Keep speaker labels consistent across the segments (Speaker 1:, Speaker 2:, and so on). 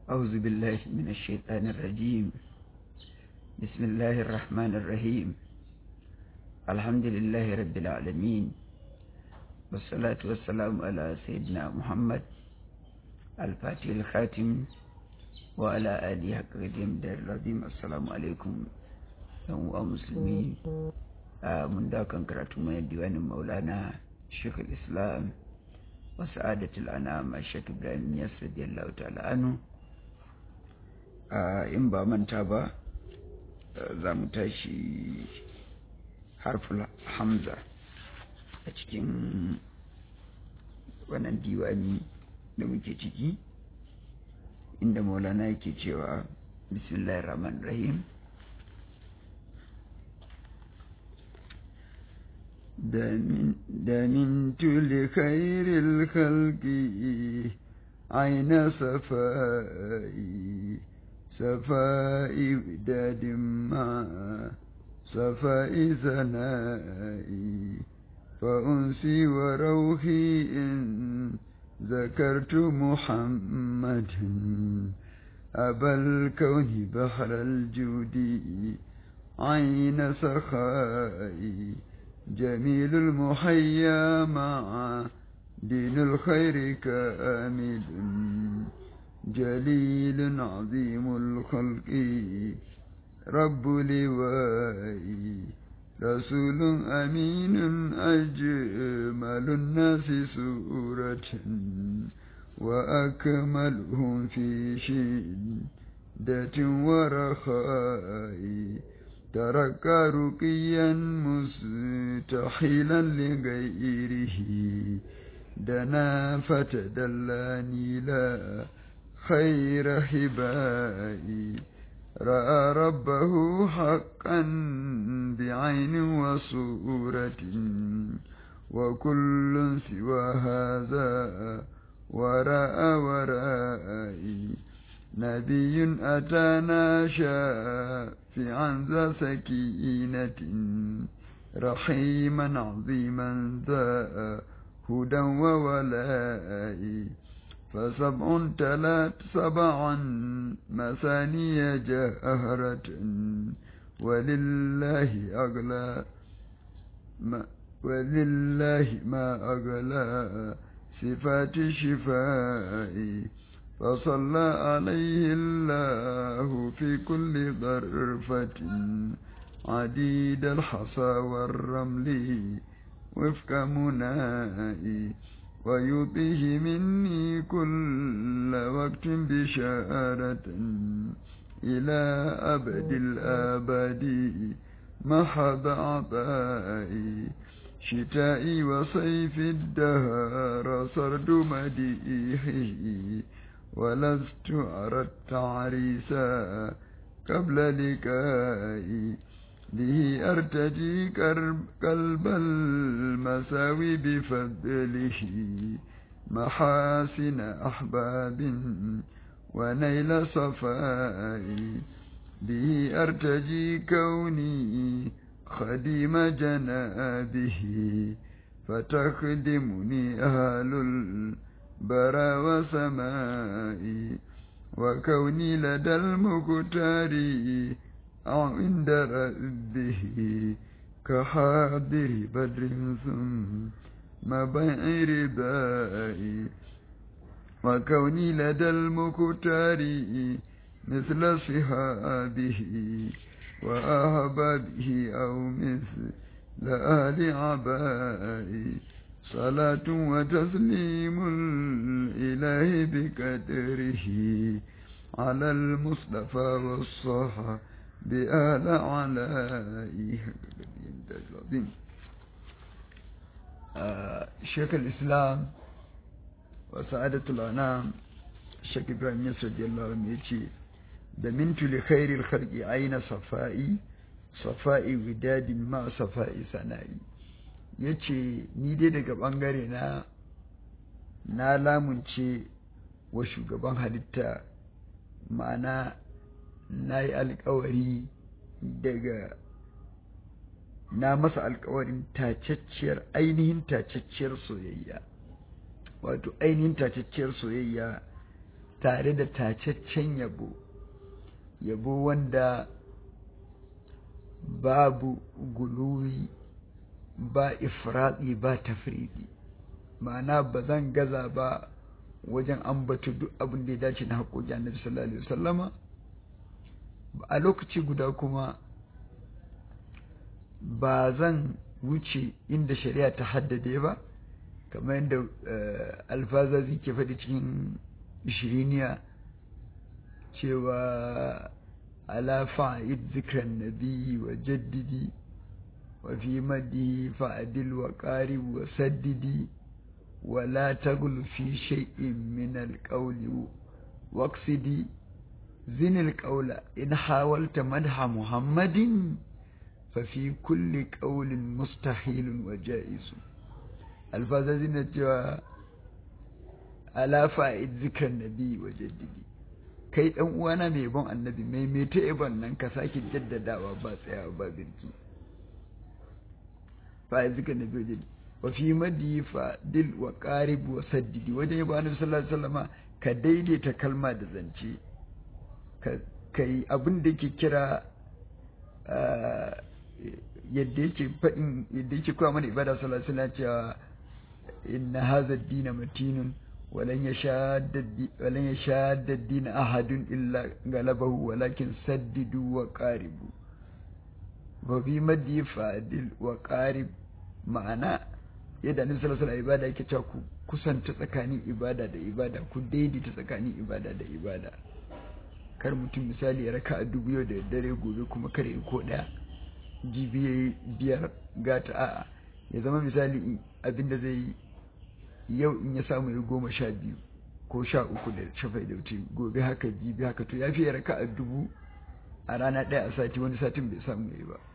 Speaker 1: أعوذ بالله من الشيطان الرجيم بسم الله الرحمن الرحيم الحمد لله رب العالمين والصلاة والسلام على سيدنا محمد الفاتح الخاتم وعلى آله حق قديم دار العظيم السلام عليكم يوم مسلمين من ذاك كراتو من ديوان مولانا شيخ الإسلام وسعادة الأنام الشيخ إبراهيم ياس رضي الله تعالى عنه in ba manta ba za mu tashi harful hamza a cikin wannan diwani da muke ciki inda maulana yake cewa bismillahir rahmanir rahim دمنت لخير الخلق عين صفائي صفاء وداد مع صفاء ثنائي فأنسي وروحي إن ذكرت محمد أبا الكون بحر الجود عين سخائي جميل المحيا مع دين الخير كامل جليل عظيم الخلق رب لوائي رسول أمين أجمل الناس سورة وأكملهم في شدة ورخاء ترك رقيا مستحيلا لغيره دنا فتدلاني لا خير حبائي رأى ربه حقا بعين وصورة وكل سوى هذا وراء ورائي نبي أتانا شافعا ذا سكينة رحيما عظيما ذا هدى وولائي فسبع تلات سبعا مثانية جهرة ولله أغلى ما ولله ما أغلى صفات شفائي فصلى عليه الله في كل ظرفة عديد الحصى والرمل وفق منائي ويطيه مني كل وقت بشارة إلى أبد الآباد محض عطائي شتائي وصيف الدهر سرد مديحه ولست أرى التعريسا قبل لكائي به أرتجي قلب المساوي بفضله محاسن أحباب ونيل صفائي به أرتجي كوني خديم جنابه فتخدمني أهل البرى وسمائي وكوني لدى المختار أو عند ربه كحاضر بدر ثم بيع ردائي وكوني لدى المختار مثل صحابه وأهبابه أو مثل آل عبائي صلاة وتسليم الإله بقدره على المصطفى والصحابة بآل علائه العظيم شيخ الإسلام وسعادة الأنام الشيخ إبراهيم يسر رضي الله عنه يجي دمنت لخير الخلق عين صفائي صفائي وداد ما صفائي سنائي yace ni dai daga ɓangare na na lamunce wa shugaban halitta ma'ana na yi alkawari daga na masa alkawarin tacacciyar ainihin tacacciyar soyayya wato ainihin tacacciyar soyayya tare da tacaccen yabo yabo wanda babu guluwi ba ifradi ba tafridi ma'ana ba zan gaza ba wajen ambata duk abin da ya dace na haƙoƙi annabi sallallahu alaihi wasallama a lokaci guda kuma ba zan wuce inda shari'a ta haddade ba kamar yadda alfazazi ke faɗi cikin shiriniya cewa ala fa'id zikran nabi wa jaddidi wa fi madi fa'adil wa qarib wa saddidi wa la taghlu fi shay'in min al-qawli waqsidi zin al-qawla in hawalta madha muhammadin fa fi kulli qawlin mustahilun wa ja'izu alfazazi na cewa ala fa'id zikran nabi wa jaddidi kai dan uwana mai bon annabi mai mai ta ibon nan ka sake jaddadawa ba tsayawa ba birki fa'id zikran nabi wa jaddidi wa fi madi fa dil wa qarib wa saddidi wajen yabo annabi sallallahu alaihi wasallama ka daidaita kalma da zance ka kai abin da yake kira yadda yake faɗin yadda yake kowa mana ibada sallallahu alaihi wasallam cewa inna hadha ad-din matinun ولن يشاد ولن يشاد الدين أحد إلا غلبه ولكن سددوا وقاربوا وفي مدي فادل وقارب ma'ana yadda annabi sallallahu alaihi ibada yake cewa ku kusanta tsakanin ibada da ibada ku daidaita tsakanin ibada da ibada kar mutum misali ya raka a dubu yau da dare gobe kuma kare ko daya jibi biyar gata a'a ya zama misali abinda zai yi yau in ya samu ya goma sha biyu ko sha uku da shafai da wuce gobe haka jibi haka to ya fi raka a dubu a rana ɗaya a sati wani satin bai samu ya yi ba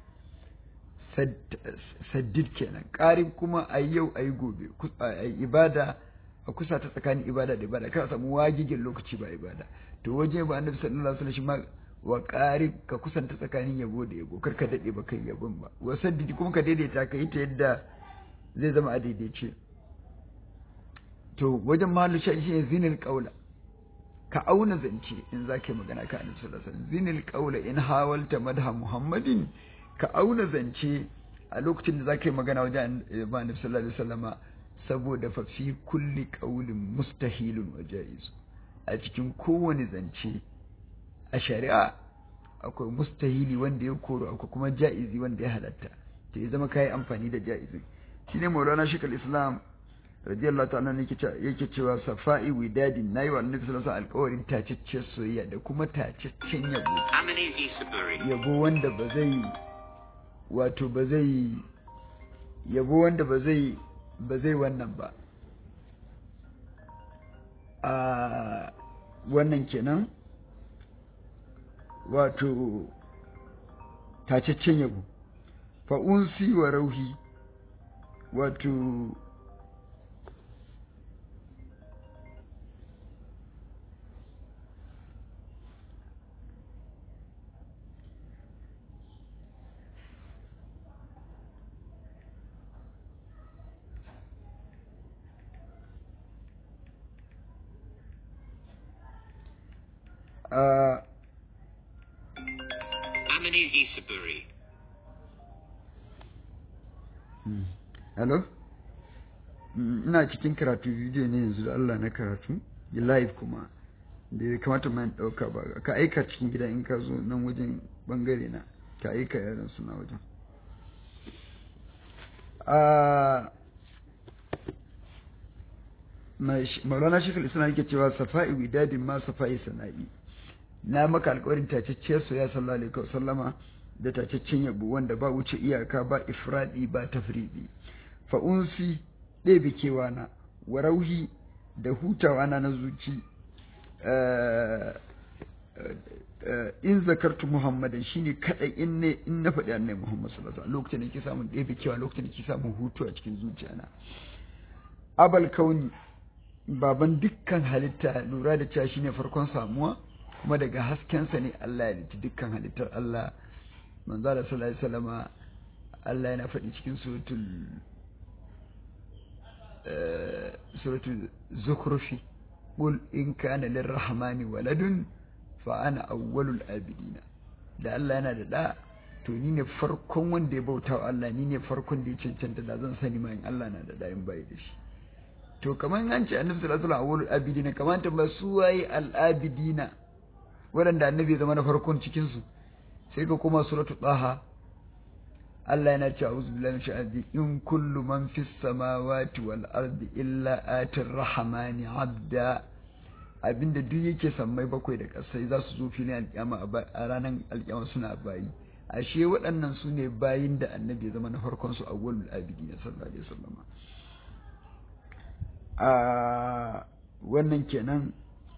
Speaker 1: saddid kenan ƙarin kuma a yau a yi gobe a yi ibada a kusa ta tsakanin ibada da ibada kada samu wagigin lokaci ba ibada to waje ba annabi sallallahu alaihi wasallam shi ma wa ƙarib ka kusanta tsakanin yabo da yabo kar ka daɗe ba kai yabon ba wa saddidi kuma ka daidaita ka yi ta yadda zai zama a daidaice to wajen mahallu sha shi ne zinil ƙaula ka auna zance in za ka yi magana ka annabi sallallahu alaihi wasallam zinil ƙaula in hawalta madha muhammadin ka auna zance a lokacin da za ka yi magana wajen ba annabi sallallahu alaihi wasallama saboda fa fi kulli qaulin mustahilun wa jaiz a cikin kowane zance a shari'a akwai mustahili wanda ya koro akwai kuma ja'izi wanda ya halatta to ya zama kai amfani da ja'izi shine maulana shekul islam radiyallahu ta'ala yake cewa safa'i widadin nayi wa annabi sallallahu alaihi wasallam alƙawarin tacaccen soyayya da kuma tacaccen yabo yabo wanda ba zai wato ba zai yabo wanda ba zai ba zai wannan ba a wannan kenan wato tacaccen yabo fa'unsi wa rauhi wato uh,
Speaker 2: Amini Isaburi.
Speaker 1: hello ina cikin karatu bidiyo ne yanzu da Allah na karatu live kuma da ya kamata man ɗauka ba ka aika cikin gida in ka zo nan wajen bangare na ka aika yaran suna wajen maulana shekul islam yake cewa safa'i widadin ma safa'i sana'i na maka alkawarin tacacciyar soya sallallahu alaihi wasallama da tacaccen yabo wanda ba wuce iyaka ba ifradi ba tafridi fa unsi ɗebe kewana wa rauhi da hutawa na na zuci in zakartu muhammadan shine kadai in ne in na faɗi annai muhammad sallallahu alaihi lokacin da ke samun ɗebe kewa lokacin da ke samun hutu a cikin zuciyana abal kauni baban dukkan halitta lura da cewa shine farkon samuwa kuma daga haskensa ne Allah ya halitta dukkan halittar Allah manzo Allah sallallahu alaihi wasallama Allah yana faɗi cikin suratul suratul zukhrufi qul in kana lirrahmani waladun fa ana awwalul abidina da Allah yana da da to ni ne farkon wanda ya bauta wa Allah ni ne farkon da ya cancanta da zan sani ma in Allah na da da in bai da shi to kamar an ce annabi sallallahu alaihi wasallam awwalul abidina kamar ta ba su waye al abidina waɗanda annabi ya zama na farkon cikin su sai ka kuma suratu taha Allah yana cewa a'udhu billahi minash shaitani in kullu man fis samawati wal ardi illa atir rahmani abda abinda duk yake sammai bakwai da kasai za su zo filin alƙiyama a ranar alƙiyama suna bayi ashe waɗannan su ne bayin da annabi ya zama na farkon su awwalul abidi na sallallahu alaihi wasallam a wannan kenan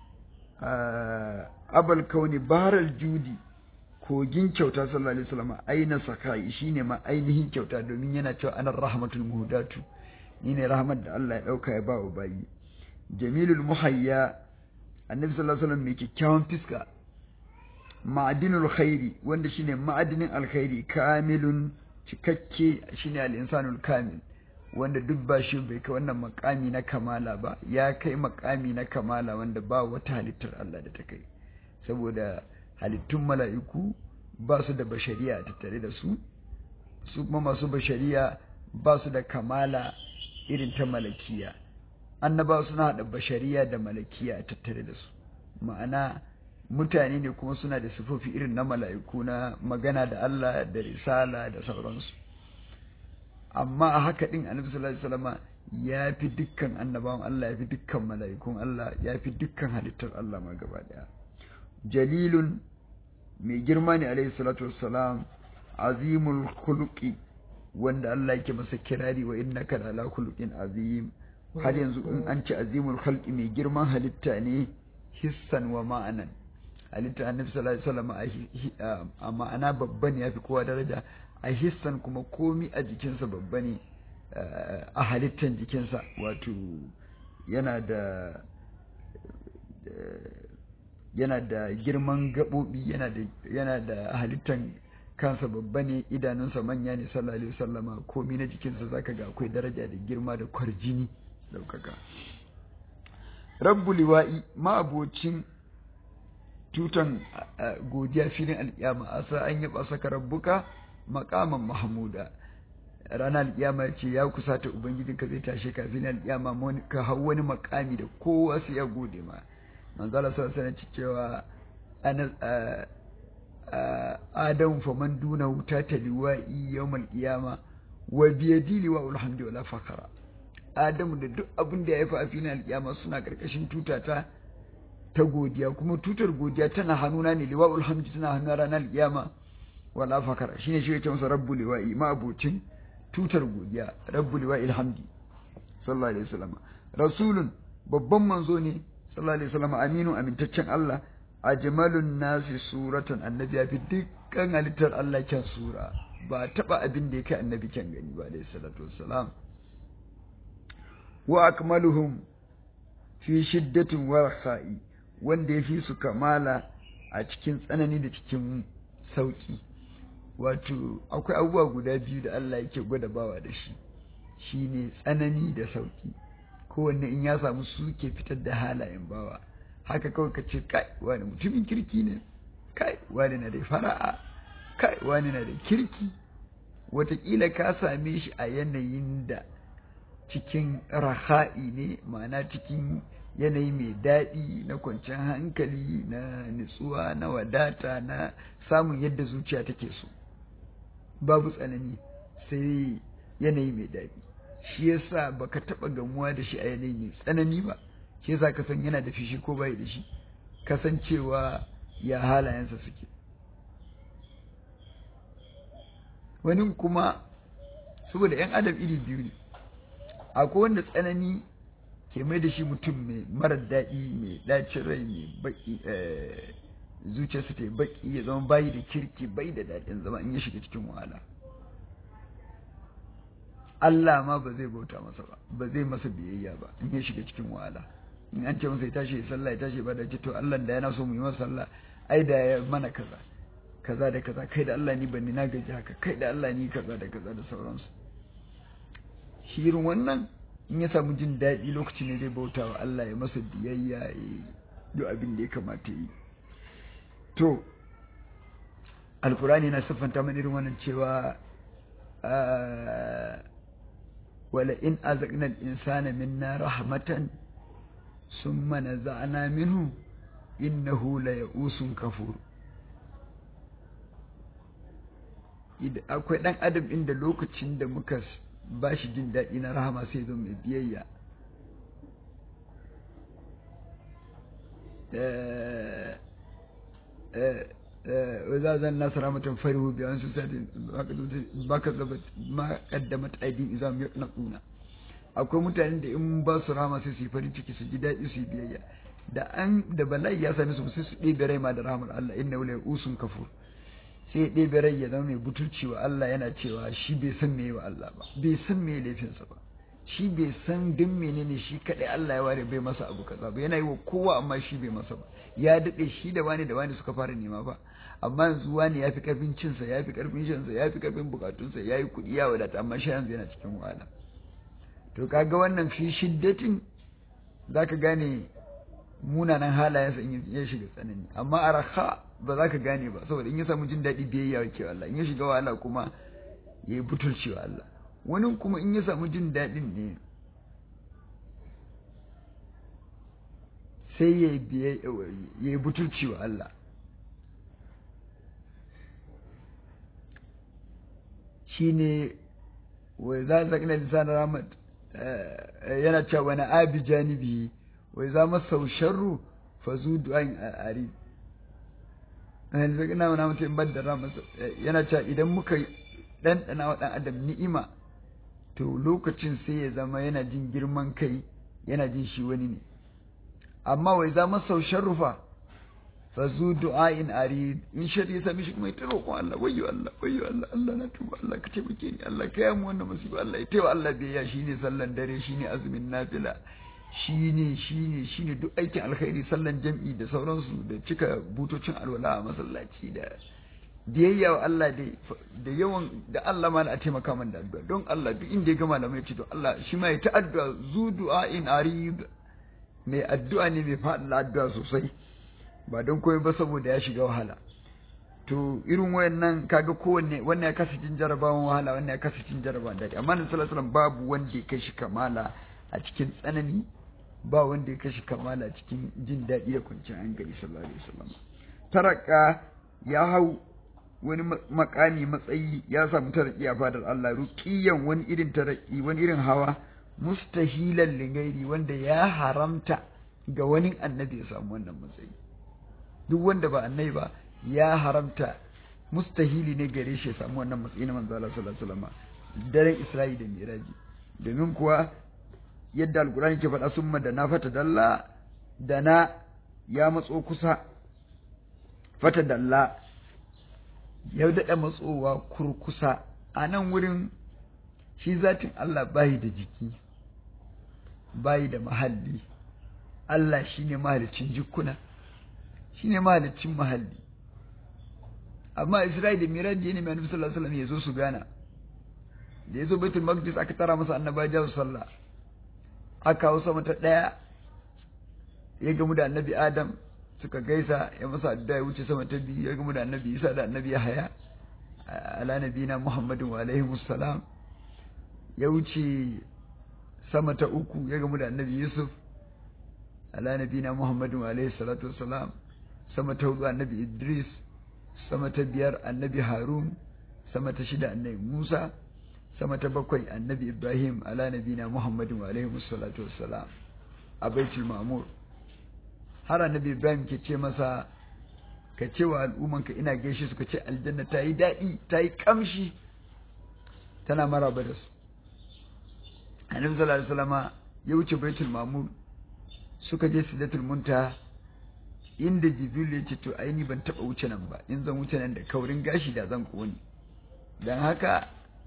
Speaker 1: abal kauni baral judi kogin kyauta sallallahu alaihi wasallam aina sakai shine ma ainihin kyauta domin yana cewa anar rahmatul muhdatu ni ne rahmat da Allah ya dauka ya ba wa bayi jamilul muhayya annabi sallallahu alaihi wasallam mai kyakkyawan fiska ma'adinul khairi wanda shine ma'adinin alkhairi kamilun cikakke shine al-insanul kamil wanda duk ba shi bai kai wannan makami na kamala ba ya kai makami na kamala wanda ba wata halittar Allah da ta kai saboda halittun mala'iku ba su da bashariya tattare da su su kuma masu bashariya ba su da kamala irin ta malakiya annaba suna haɗa bashariya da malakiya tattare da su ma'ana mutane ne kuma suna da sifofi irin na mala'iku na magana da Allah da risala da sauransu amma a haka din annabi sallallahu alaihi wasallam ya fi dukkan annabawan Allah ya fi dukkan mala'ikun Allah ya fi dukkan halittar Allah ma gaba daya jalilun mai girma ne alaihi salatu wassalam azimul khuluqi wanda Allah yake masa kirari wa innaka ala khuluqin azim har yanzu in an ci azimul khalqi mai girman halitta ne hissan wa ma'anan halitta annabi sallallahu alaihi wasallam a ma'ana babba ne yafi kowa daraja a hissan kuma komi a jikinsa babba ne a halittan jikinsa wato yana da yana da girman gaɓoɓi yana da yana da halittan kansa babba ne idanunsa manya ne sallallahu alaihi wasallama komi na jikinsa zaka ga akwai daraja da girma da kwarjini daukaka rabbu liwa'i ma'abocin tutan godiya filin alƙiyama asa an yaba saka rabbuka maqaman mahmuda ranar alƙiyama ya ce ya kusata ubangijinka zai tashe ka filin alƙiyama ka hau wani makami da kowa sai ya gode ma manzala sallallahu alaihi cewa ana adam faman duna wuta ta liwa'i yawmal qiyama wa biyadi liwa'ul hamdi wala fakara adamu da duk abin da ya haifa a filin alƙiyama suna karkashin tutata ta godiya kuma tutar godiya tana hannuna ne liwa'ul hamdi tana hannuna ranar alƙiyama wala fakara shine shi yake masa rabbu liwa'i ma abocin tutar godiya rabbu liwa'il hamdi sallallahu alaihi wasallam rasulun babban manzo ne sallallahu alaihi wasallam aminu amintaccen Allah ajmalun nasi suratan annabi ya fi dukkan halittar Allah kyan sura ba taba abin da yake annabi kyan gani ba alaihi salatu wassalam wa akmaluhum fi shiddatin wa rakhai wanda yafi su kamala a cikin tsanani da cikin sauki wato akwai abubuwa guda biyu da Allah yake gwada bawa da shi shine tsanani da sauki kowanne in ya samu su ke fitar da halayen bawa haka kawai ka ce kai wani mutumin kirki ne kai wani na da fara'a kai wani na da kirki watakila ka same shi a yanayin da cikin raha'i ne ma'ana cikin yanayi mai daɗi na kwanciyar hankali na nutsuwa na wadata na samun yadda zuciya take so babu tsanani sai yanayi mai daɗi shi yasa baka taɓa gamuwa da shi a yanayi mai tsanani ba shi yasa ka san yana da fishi ko bai da shi kasancewa ya halayensa suke wani kuma saboda 'yan adam iri biyu ne akwai wanda tsanani ke mai da shi mutum mai marar daɗi mai ɗacin rai mai baki zuciyarsa ta yi baki ya zama bayi da kirki bai da daɗin zama in ya shiga cikin wahala Allah ma ba zai bauta masa ba ba zai masa biyayya ba in ya shiga cikin wahala in an ce masa ya tashi ya sallah ya tashi ba da ce to Allah da yana so mu yi masa sallah ai da ya mana kaza kaza da kaza kai da Allah ni ban ni na gaji haka kai da Allah ni kaza da kaza da sauransu shi irin wannan in ya samu jin daɗi lokacin ne zai bauta wa Allah ya masa biyayya ya duk abin da ya kamata yi to alkurani na siffanta mana irin wannan cewa wala in azaqna al-insana minna rahmatan summa naza'na minhu innahu la ya'usun kafur akwai dan adam inda lokacin da muka ba shi jin daɗi na rahama sai zo mai biyayya وإذا ذا الناس رحمة فرحوا بأنفسهم ما كذبت ما قدمت أيديهم إذا هم يقنطون akwai mutanen da in ba su rama sai su yi farin ciki su ji daɗi su yi biyayya da an da bala'i ya same su sai su ɗebe rai ma da rahmar Allah inna wala usun kafur sai ɗebe rai ya zama mai butulci wa Allah yana cewa shi bai san me wa Allah ba bai san me laifinsa ba shi bai san din menene shi kadai Allah ya ware bai masa abu kaza ba yana yi wa kowa amma shi bai masa ba ya daɗe shi da wani da wani suka fara nema ba amma yanzu wani ya fi karfin cinsa ya fi karfin shansa ya fi karfin bukatunsa ya yi kuɗi ya wadata amma shi yanzu yana cikin wahala to kaga wannan fi shiddatin za ka gane munanan halayensa in ya shiga tsanani amma a raha ba za ka gane ba saboda in ya samu jin daɗi biyayya wa ke Allah in ya shiga wahala kuma ya yi butulci wa Allah wani kuma in ya samu jin daɗin ne sai ya yi butulci wa Allah shi ne wai za a zaƙina lisanin rahmat yana cewa wani abi janibi wai za masa sharru fa zu du'an ari zaƙina wani mutum in ban da rahmat yana cewa idan muka ɗanɗana wa ɗan adam ni'ima to lokacin sai ya zama yana jin girman kai yana jin shi wani ne amma wai za masa sharrufa fa zu du'ain arid in shari ya sami shi kuma ita roƙon Allah wayyo Allah wayyo Allah Allah na tuba Allah ka taimake ni Allah ka yamu wannan musiba Allah ya taiwa Allah biyayya shine sallan dare shine azumin nafila shine shine shine duk aikin alkhairi sallan jam'i da sauransu da cika butocin alwala a masallaci da biyayya wa Allah da yawan da Allah ma a taimaka man da addu'a don Allah duk inda ya ga malamai ce to Allah shi ma ya ta addu'a zu du'ain arid mai addu'a ne mai faɗin addu'a sosai ba don komai ba saboda ya shiga wahala to irin wayannan kaga kowanne wannan ya kasa cin jarabawan wahala wannan ya kasa cin jarabawan daɗi amma na sallallahu alaihi babu wanda ya kashi kamala a cikin tsanani ba wanda ya kashi kamala a cikin jin daɗi da kwanciyar hankali sallallahu alaihi wasallam taraka ya hau wani makami matsayi ya samu taraki a fadar Allah ruqiyan wani irin taraki wani irin hawa mustahilan lingairi wanda ya haramta ga wani annabi ya samu wannan matsayi duk wanda ba annabi ba ya haramta mustahili ne gare shi ya samu wannan matsayi na manzo Allah sallallahu alaihi wasallam daren Isra'i da Miraji domin kuwa yadda alkurani ke faɗa summa da na fata dalla da na ya matso kusa fata dalla ya daɗa matsowa kurkusa a nan wurin shi zatin Allah bayi da jiki bayi da mahalli Allah shine mahalicin jikuna shine mahalicin mahalli amma Isra'ila miraji ne mai annabi sallallahu alaihi wasallam ya zo su gana da ya zo baitul maqdis aka tara masa annaba jawo sallah aka kawo sama ta daya ya gamu da annabi adam suka gaisa ya masa addu'a ya wuce sama ta biyu ya gamu da annabi isa da annabi yahaya ala nabina muhammadin wa alaihi salam ya wuce sama ta uku ya gamu da annabi yusuf ala nabina muhammadin wa alaihi salatu wassalam sama ta hudu annabi idris sama ta biyar annabi harun sama ta shida annabi musa sama ta bakwai annabi ibrahim ala nabina muhammadin wa alaihi salatu wassalam a baitul ma'mur har annabi ibrahim ke ce masa ka ce wa al'ummanka ina gaishe su ka ce aljanna ta yi daɗi ta yi ƙamshi tana maraba da su annabi sallallahu alaihi wasallama ya wuce baitul ma'mur suka je sidatul munta inda jibril ya ce to aini ban taba wuce nan ba in zan wuce nan da kaurin gashi da zan kone dan haka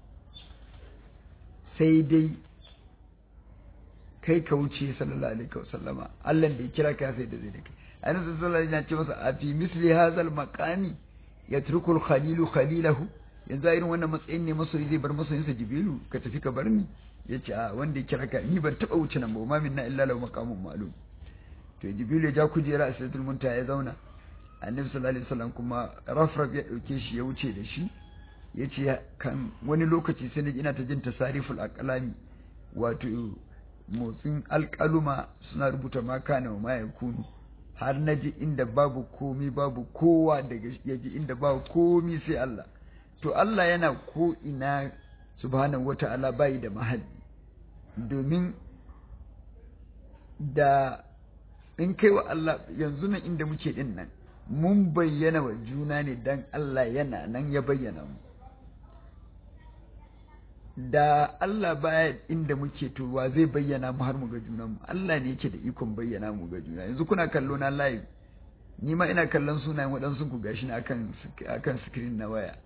Speaker 1: sai dai kai ka wuce sallallahu alaihi wasallama Allah da ya kira ka sai da zai da kai annabi sallallahu alaihi wasallam ya ce masa a fi misli hazal maqami yatruku al khalilu khalilahu yanzu irin wannan matsayin ne masoyi zai bar masoyinsa jibrilu ka tafi ka bar ni ya ce a wanda ya kira ka ni ban taɓa wuce nan ba ma minna illa lahu maqamun ma'lum to jibril ya ja kujera a sidratul muntaha ya zauna annabi sallallahu alaihi wasallam kuma rafraf ya dauke shi ya wuce da shi ya ce kan wani lokaci sai ina ta jin tasariful aqlami wato motsin alƙaluma suna rubuta ma kana wa ma yakunu har na ji inda babu komi babu kowa daga ya ji inda babu komi sai Allah to Allah yana ko ina subhanahu wata'ala bai da mahalli domin da in kai wa Allah yanzu nan inda muke din nan mun bayyana wa juna ne dan Allah yana nan ya bayyana mu da Allah baya inda muke to wa zai bayyana mu har mu ga junan mu Allah ne yake da ikon bayyana mu ga juna yanzu kuna kallo na live ni ma ina kallon sunayen waɗansu ku gashi na akan akan screen na waya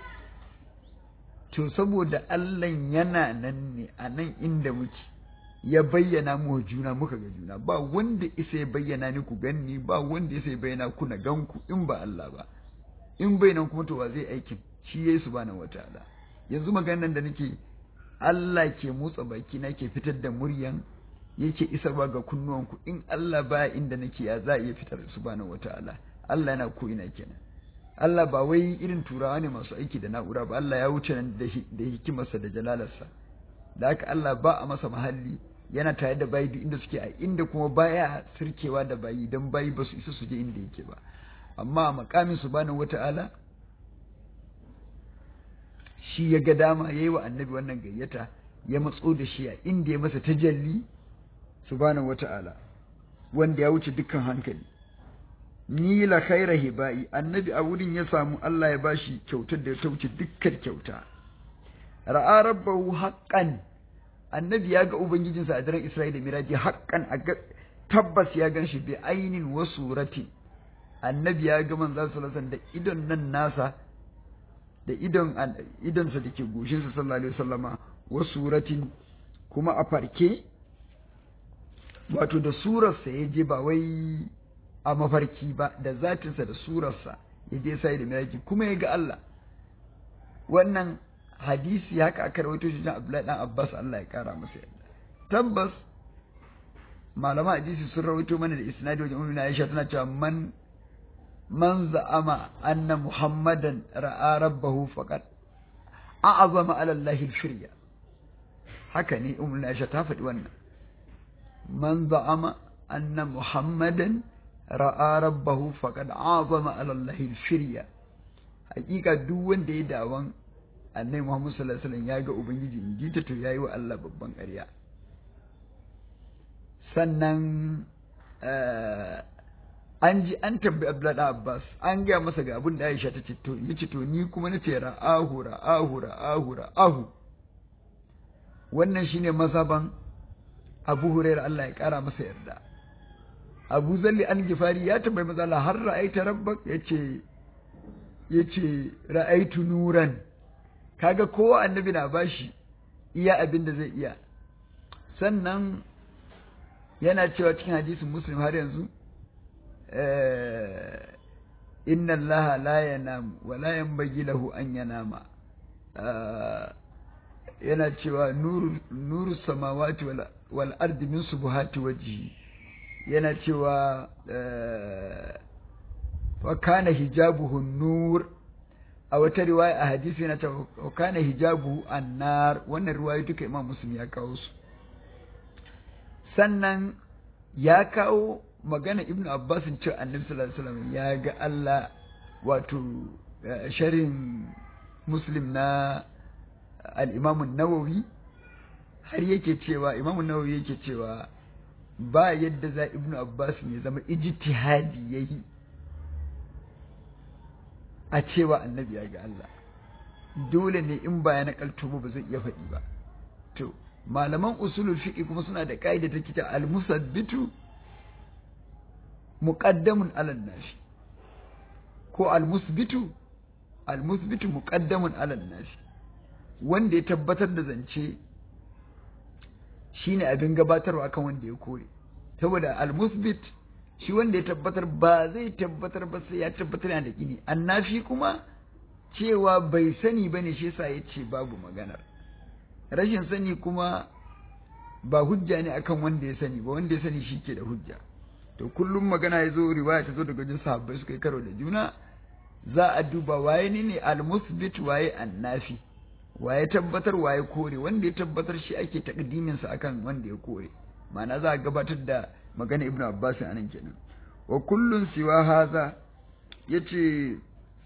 Speaker 1: to saboda Allah yana nan ne a nan inda muke ya bayyana mu juna muka ga juna ba wanda isa ya bayyana ni ku ganni ba wanda isa ya bayyana ku na ganku in ba Allah ba in bai nan kuma to wa zai aikin shi yayi subhanahu wataala yanzu maganar da nake Allah ke motsa baki na ke fitar da muryan yake isarwa ga kunnuwanku in Allah ba inda nake ya za a iya fitar subhanahu wataala Allah yana ko ina kenan Allah ba wai irin turawa ne masu aiki da na'ura ba Allah ya wuce nan da hikimarsa da jalalarsa da haka Allah ba a masa mahalli yana tare da bayi duk inda suke a inda kuma baya sirkewa da bayi don bayi ba su isa su je inda yake ba amma a makamin subhanahu wata'ala shi ya ga dama ya yi wa annabi wannan gayyata ya matso da shi a inda ya masa tajalli subhanahu wata'ala wanda ya wuce dukkan hankali ni la khaira hibai annabi a wurin ya samu Allah ya bashi kyautar da ta wuce dukkan kyauta ra'a rabbahu haqqan annabi ya ga ubangijinsa a daren Isra'ila da Miraji haqqan a tabbas ya ganshi bi ainin wa surati annabi ya ga manzo sallallahu da idon nan nasa da idon idonsa da ke goshinsa sallallahu alaihi wasallama wa suratin kuma a farke wato da surarsa ya je ba wai a mafarki ba da zatinsa da surarsa ya je sai da miraji kuma ya ga Allah wannan hadisi haka aka rawaito shi Abdullahi dan Abbas Allah ya kara masa yadda tabbas malama hadisi sun rawaito mana da isnadi wajen ummi Aisha tana cewa man man za'ama anna muhammadan ra'a rabbahu faqad a'azama ala Allah al-shirya haka ne ummi Aisha ta faɗi wannan man za'ama anna muhammadan ra'a rabbahu faqad a'azama ala Allah al-shirya hakika duk wanda ya dawon annabi Muhammad sallallahu alaihi wasallam ya ga ubangiji in ji ta to yayi wa Allah babban ƙarya sannan an ji an tambayi Abdullahi Abbas an gaya masa ga abin da Aisha ta ce to yace to ni kuma nace ra'ahu ra'ahu ra'ahu ra'ahu wannan shine masaban Abu Hurairah Allah ya kara masa yarda Abu Zalli an Gifari ya tambayi maza Allah har ra'aita rabbak yace yace ra'aitu nuran kaga kowa annabi na bashi iya abin da zai iya sannan yana cewa cikin hadisin muslim har yanzu inna allaha la yanam wa la yanbaghi lahu an yanama yana cewa nuru nuru samawati wal, wal ardi min subuhati wajhi yana cewa fa kana hijabuhu nur a wata riwaya a hadisi yana ta kana hijabu annar wannan riwaya duka imam muslim ya kawo su sannan ya kawo magana ibnu abbas ce annabi sallallahu alaihi wasallam ya ga Allah wato sharin muslim na al-imam an-nawawi har yake cewa imam an-nawawi yake cewa ba yadda za ibnu abbas ya zama ijtihadi yayi a cewa annabi ya ga Allah dole ne in ba ya nakalto ba zai iya faɗi ba to malaman usulul fiqh kuma suna da kaida ta kita al-musabbitu muqaddamun ala nafi ko al-musbitu al-musbitu muqaddamun ala nafi wanda ya tabbatar da zance shine abin gabatarwa akan wanda ya kore saboda al-musbit shi wanda ya tabbatar ba zai tabbatar ba sai ya tabbatar yana da gini annafi kuma cewa bai sani ba ne shi yasa ya ce babu maganar rashin sani kuma ba hujja ne akan wanda ya sani ba wanda ya sani shi ke da hujja to kullum magana ya zo riwaya ta zo daga wajen sahabbai suka yi karo da juna za a duba waye ne ne al-musbit waye annafi waye tabbatar waye kore wanda ya tabbatar shi ake takdimin sa akan wanda ya kore ma'ana za a gabatar da magana ibnu abbas anan kenan wa kullun siwa haza yace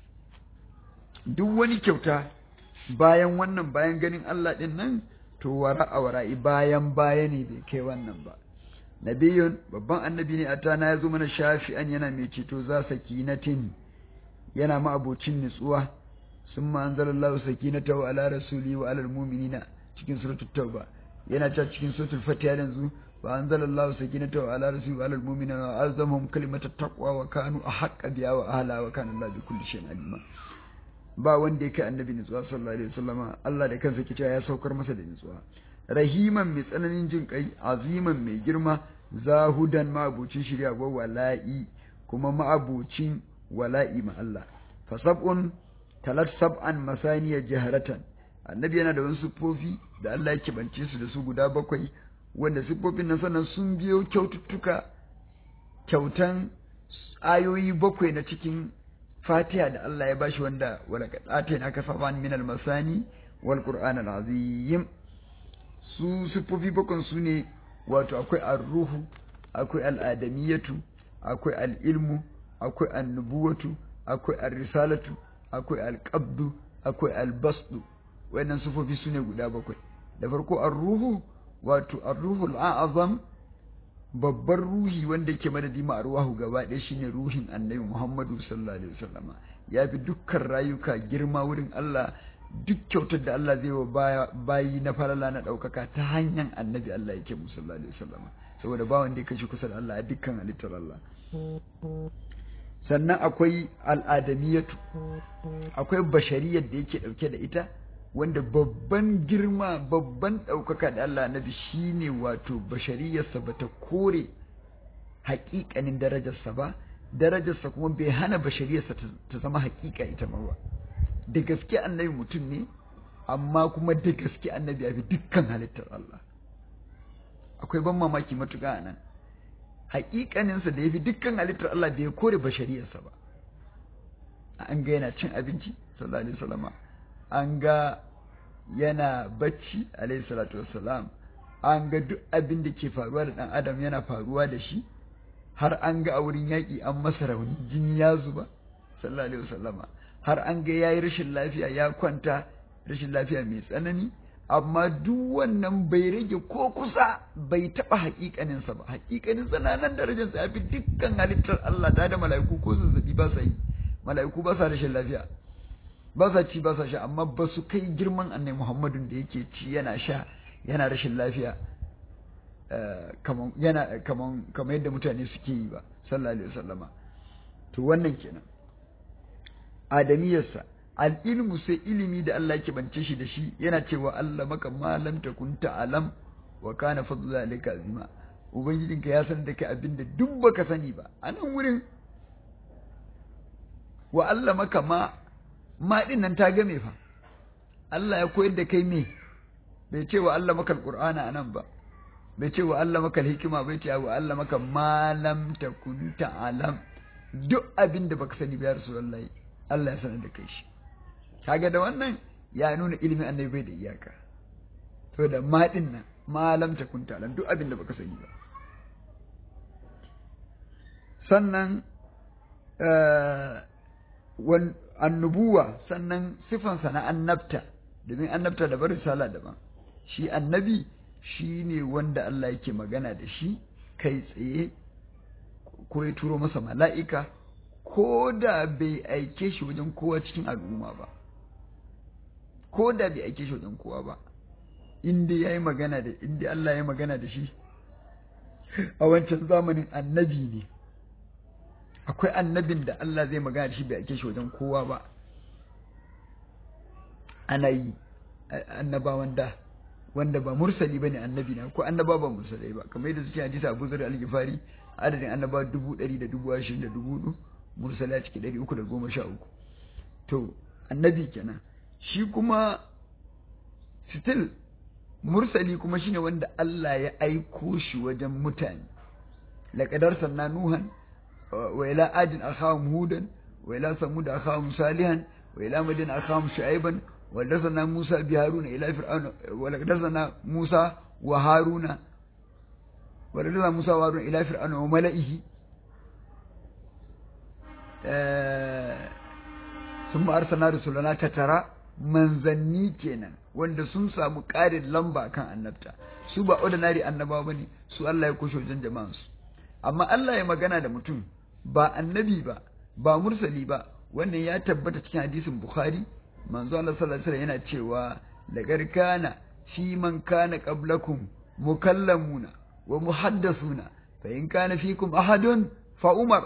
Speaker 1: duk wani kyauta bayan wannan bayan ganin Allah din nan to wara a wara'i bayan baya ne bai kai wannan ba nabiyun babban annabi ne atana ya zo mana shafi'an yana mai ceto za sakinatin yana ma abocin nutsuwa sun ma anzalallahu sakinatahu ala rasuli wa alal mu'minina cikin suratul tauba yana ta cikin suratul fatiha yanzu wa anzalallahu sakinatahu ala rasuli wa alal mu'minina wa azamhum kalimatat taqwa wa kanu ahqqa biha wa ahla wa kana Allah bi kulli shay'in alima ba wanda ya kai annabi nutsuwa sallallahu alaihi wasallama Allah da kansa ke cewa ya saukar masa da nutsuwa rahiman mai tsananin jin kai aziman mai girma zahudan ma'abucin shirya wa wala'i kuma ma'abucin wala'i ma Allah fa sab'un talat sab'an masaniya jaharatan annabi yana da wasu siffofi da Allah ya bance su da su guda bakwai wanda siffofin nan sannan sun biyo kyaututtuka kyautan ayoyi bakwai na cikin fatiha da Allah ya bashi wanda wala atayna ka saban min al-masani wal qur'an al-azim su siffofi bakwai su ne wato akwai ar-ruhu akwai al-adamiyatu akwai al-ilmu akwai an-nubuwatu akwai ar-risalatu akwai al-qabdu akwai al-basdu wayannan siffofi su ne guda bakwai da farko ar-ruhu wato ar-ruhul a'zam babban ruhi wanda yake madadi ma arwahu gaba ɗaya shine ruhin annabi Muhammadu sallallahu alaihi wasallama ya fi dukkan rayuka girma wurin Allah duk kyautar da Allah zai wa bayi na farala na ɗaukaka ta hanyar annabi Allah yake mu sallallahu alaihi wasallama saboda ba wanda ya kashi kusa da Allah a dukkan halittar Allah sannan akwai al'adamiyatu akwai bashariyar da yake ɗauke da ita wanda babban girma babban ɗaukaka da Allah nabi shi ne wato bashariyarsa ba ta kore haƙiƙanin darajarsa ba darajarsa kuma bai hana bashariyarsa ta zama haƙiƙa ita ma ba da gaske annabi mutum ne amma kuma da gaske annabi ya fi dukkan halittar Allah akwai ban mamaki matuƙa a nan haƙiƙaninsa da ya fi dukkan halittar Allah bai kore bashariyarsa ba an ga yana cin abinci sallallahu alaihi wasallama an ga yana bacci alaihi salatu wassalam an ga duk abin da ke faruwa da ɗan adam yana faruwa da shi har an ga a wurin yaƙi an masa rauni jini ya zuba sallallahu alaihi wasallama har an ga yayi rashin lafiya ya kwanta rashin lafiya mai tsanani amma duk wannan bai rage ko kusa bai taɓa haƙiƙaninsa ba haƙiƙaninsa na nan darajarsa ya fi dukkan halittar Allah da da mala'iku ko zazzabi ba sa yi mala'iku ba sa rashin lafiya ba sa ci ba sa sha amma ba su kai girman annai muhammadun da yake ci yana sha yana rashin lafiya yana kaman kamar yadda mutane suke yi ba sallallahu alaihi wasallama to wannan kenan adamiyarsa al'ilmu sai ilimi da Allah yake bance shi da shi yana cewa Allah maka malam takun ta'alam wa kana fadlu zalika azima ubangijinka ya san da kai abin da duk baka sani ba a nan wurin wa Allah maka ma ma din nan ta game fa Allah ya koyar da kai me bai ce wa Allah maka alqur'ana anan ba bai ce wa Allah maka hikima bai ce wa Allah maka malam takun ta'alam duk abin da baka sani ba ya rasulullahi Allah ya sanar da kai shi kaga da wannan ya nuna ilimin annabi bai da iyaka to da ma din nan malam takun ta'alam duk abin da baka sani ba sannan annubuwa sannan sifansa na annabta domin annabta da barin sala daban shi annabi shi ne wanda Allah yake magana da shi kai tsaye ko ya turo masa mala'ika ko da bai aike shi wajen kowa cikin al'umma ba ko da bai aike shi wajen kowa ba inda ya yi magana da inda Allah ya magana da shi a wancan zamanin annabi ne akwai annabin da Allah zai magana da shi bai ake shi wajen kowa ba ana yi annabawan da wanda ba mursali bane annabi na ko annaba ba mursalai ba kamar yadda suke hadisi Abu Zar al-Ghifari adadin annaba dubu ɗari da dubu ashirin da dubu hudu mursala ciki ɗari uku da goma sha uku to annabi kenan shi kuma still mursali kuma shine wanda Allah ya aiko shi wajen mutane laqad arsalna nuhan wa ila adin akhahum hudan wa ila samud akhahum salihan wa ila madin akhahum shu'aiban wa arsalna musa bi haruna ila fir'auna wa laqad arsalna musa wa haruna wa laqad arsalna musa wa haruna ila fir'auna wa mala'ihi sun arsalna rusulana tatara manzanni kenan wanda sun samu ƙarin lamba kan annabta su ba ordinary annaba ba ne su Allah ya kushe wajen jama'ansu amma Allah ya magana da mutum ba annabi ba ba mursali ba wannan ya tabbata cikin hadisin bukhari manzo Allah sallallahu alaihi yana cewa laqad kana fi man kana qablakum mukallamuna wa muhaddasuna fa in kana fikum ahadun fa umar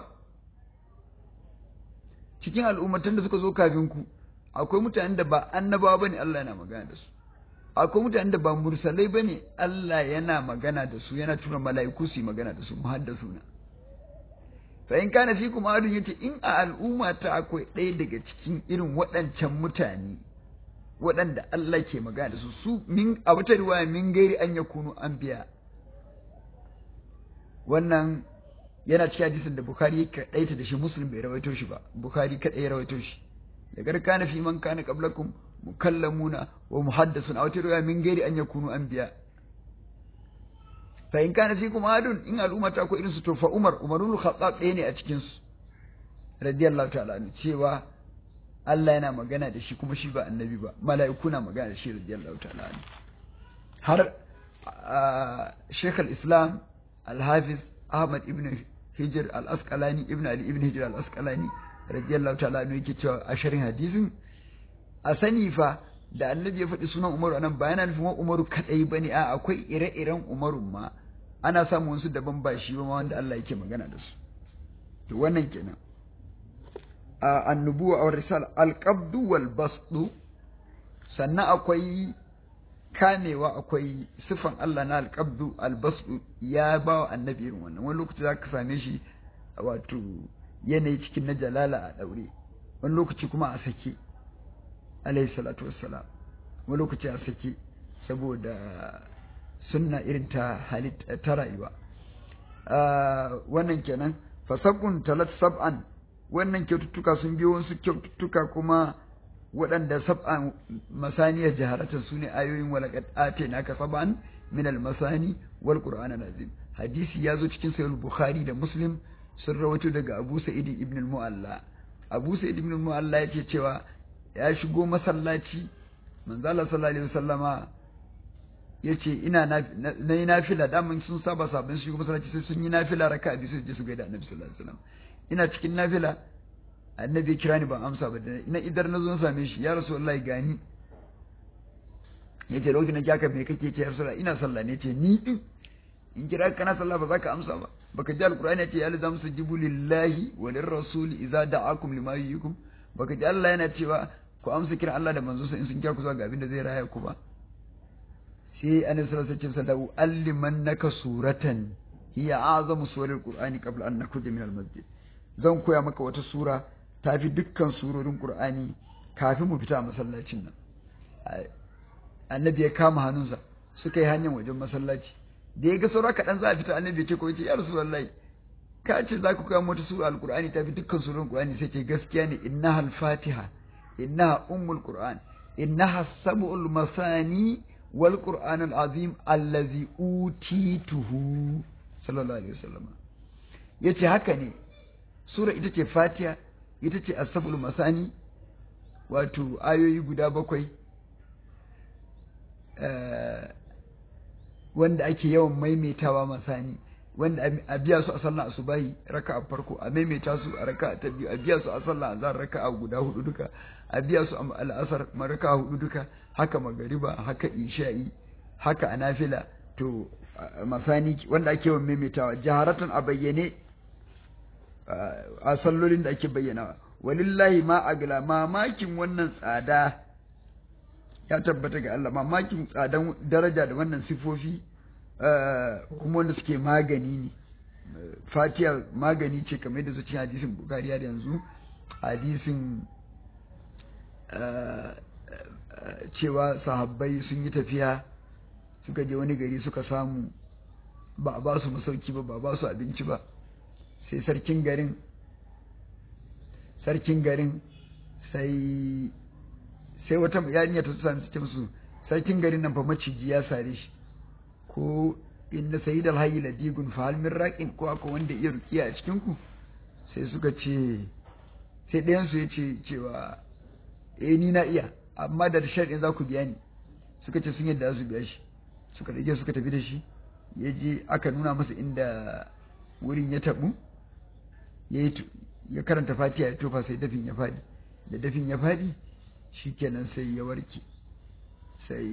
Speaker 1: cikin al'ummatan da suka zo kafin ku akwai mutanen da ba annabawa bane Allah yana magana da su akwai mutanen da ba mursalai bane Allah yana magana da su yana tura mala'iku su yi magana da su muhaddasuna fa in kana fikum adun yace in a al'umma ta akwai ɗaya daga cikin irin waɗancan mutane waɗanda Allah ke magana da su su min a wata riwaya min gairi an yakunu anbiya wannan yana cikin hadisin da Bukhari ya kaɗaita da shi Muslim bai rawaito shi ba Bukhari kaɗai ya rawaito shi da kana fi man kana qablakum mukallamuna wa muhaddasun aw tirwa min gairi an yakunu anbiya fa in kana fikum adun in al'umma ta ko irin su to fa Umar Umarul Khattab ɗaya ne a cikin su radiyallahu ta'ala anhu cewa Allah yana magana da shi kuma shi ba annabi ba mala'iku na magana da shi radiyallahu ta'ala anhu har Sheikh al-Islam Al-Hafiz Ahmad ibn Hijr al-Asqalani ibn Ali ibn Hijr al-Asqalani radiyallahu ta'ala anhu yake cewa a sharhin hadisin a sani fa da annabi ya faɗi sunan Umaru anan ba yana nufin Umaru kadai bane a akwai ire-iren Umaru ma ana samun wasu daban ba shi ba ma wanda Allah yake magana da su to wannan kenan a annubuwa aw risal al-qabdu wal basdu sannan akwai kamewa akwai sifan Allah na al-qabdu al-basdu ya ba wa annabi irin wannan wani lokaci zaka same shi wato yanayi cikin na jalala a daure wani lokaci kuma a sake alayhi salatu wassalam wani lokaci a sake saboda sunna irin ta halitta ta rayuwa wannan kenan fasabun talat sab'an wannan kyaututtuka sun biyo wasu kyaututtuka kuma waɗanda sab'an masaniyar jaharatan su ne ayoyin walaƙat ate naka sab'an min al-masani wal qur'an azim hadisi ya zo cikin sahih bukhari da muslim sun rawaito daga abu sa'id ibn al-mu'alla abu sa'id ibn al-mu'alla yake cewa ya shigo masallaci manzo Allah sallallahu alaihi wasallama yace ina na yi nafila daman sun saba sabon shigo masallaci sai sun yi nafila raka'a biyu sai je su gaida annabi sallallahu alaihi wasallam ina cikin nafila annabi ya kira ni ban amsa ba na idar na zo na same shi ya rasulullahi gani yace lokacin da kyaka me kake ce ya rasulullahi ina sallah ne ce ni din in kira kana sallah ba za ka amsa ba baka ji alqur'ani yace ya lazam sujibu lillahi wa lirrasul idza da'akum lima yuhyikum baka ji Allah yana cewa ku amsa kiran Allah da manzo in sun kira ku zuwa ga abin da zai raya ku ba sai annabi sallallahu alaihi wasallam allimannaka suratan hiya azamu suwaril qur'ani qabla an nakhruja min al-masjid zan koya maka wata sura tafi dukkan surorin qur'ani kafin mu fita masallacin nan annabi ya kama hannunsa suka yi hanyar wajen masallaci da ya ga saura kaɗan za a fita annabi ya ce ko ya ce ya rasulullahi ka ce za ku koya wata sura al-qur'ani tafi dukkan surorin qur'ani sai ce gaskiya ne innaha al-fatiha innaha ummul qur'an innaha sab'ul masani wal qur'an al-azim allazi utituhu sallallahu alaihi wasallam yace haka ne sura ita ce fatiha ita ce asabul masani wato ayoyi guda bakwai wanda ake yawan maimaitawa masani wanda a biya su a sallah asubahi raka a farko a maimaita su a raka ta biyu a biya su a sallah azhar raka a guda hudu duka a biya su a al'asar raka hudu duka haka magariba haka isha'i haka a nafila to masani wanda ake yawan maimaitawa jaharatan a bayyane a sallolin da ake bayyanawa walillahi ma agla mamakin wannan tsada ya tabbata ga Allah mamakin tsadan daraja da wannan sifofi kuma wanda suke magani ne fatiha magani ce kamar yadda zuci hadisin bukari da yanzu hadisin cewa sahabbai sun yi tafiya suka je wani gari suka samu ba a ba su masauki ba ba ba su abinci ba sai sarkin garin sarkin garin sai sai wata yarinya ta sami su musu sarkin garin nan fa maciji ya sare shi ko inna sayyid alhayy ladigun fa hal min raqin ko akwai wanda iya rukiya a cikin ku sai suka ce sai ɗayan su yace cewa eh ni na iya amma da sharɗin za ku biya ni suka ce sun yadda su biya shi suka rage suka tafi da shi ya je aka nuna masa inda wurin ya tabu ya karanta fatiha ya tofa sai dafin ya faɗi da dafin ya faɗi shikenan sai ya warke sai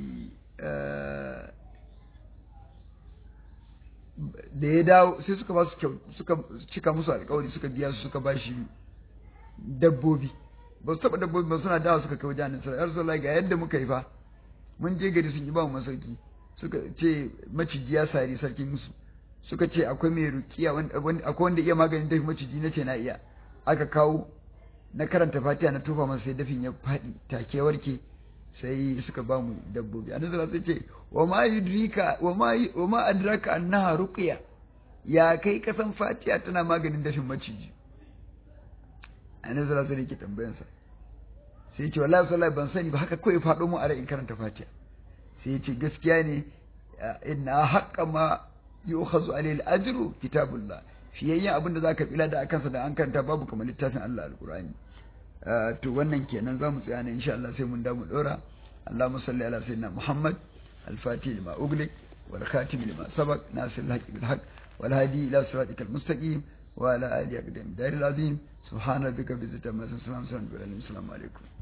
Speaker 1: da ya dawo sai suka ba su kyau suka cika musu alkawari suka biya su suka ba shi dabbobi ba su taɓa dabbobi ba suna dawa suka kai wajen annabi sallallahu alaihi ga yadda muka yi fa mun je gari sun yi ba mu masauki suka ce maciji ya sari sarkin musu suka ce akwai mai rukiya akwai wanda iya maganin dafi maciji na ce na iya aka kawo na karanta fatiha na tufa masa sai dafin ya faɗi take warke sai suka ba mu dabbobi annabi sallallahu alaihi ce wa ma yudrika wa ma wa ma adraka annaha ruqya ya kai kasan fatiha tana maganin dafin maciji annabi sallallahu alaihi ke tambayan sa sai ya ce wallahi wallahi ban sani ba haka kawai faɗo mu a rai in karanta fatiha sai ya ce gaskiya ne inna haqqa ma yu'khazu alayhi al-ajru kitabullah fiyayyen abin da zaka bila da akansa da an karanta babu kamar littafin Allah alqur'ani to wannan kenan zamu tsaya ne insha Allah sai mun da mu dora Allahumma salli ala sayyidina Muhammad al-fatih lima ughliq wal khatim lima sabaq nasir al-haq bil haqq wal hadi ila siratikal mustaqim wa ala alihi aqdam daril azim subhana rabbika bi izzati amma yasifun salamun alaikum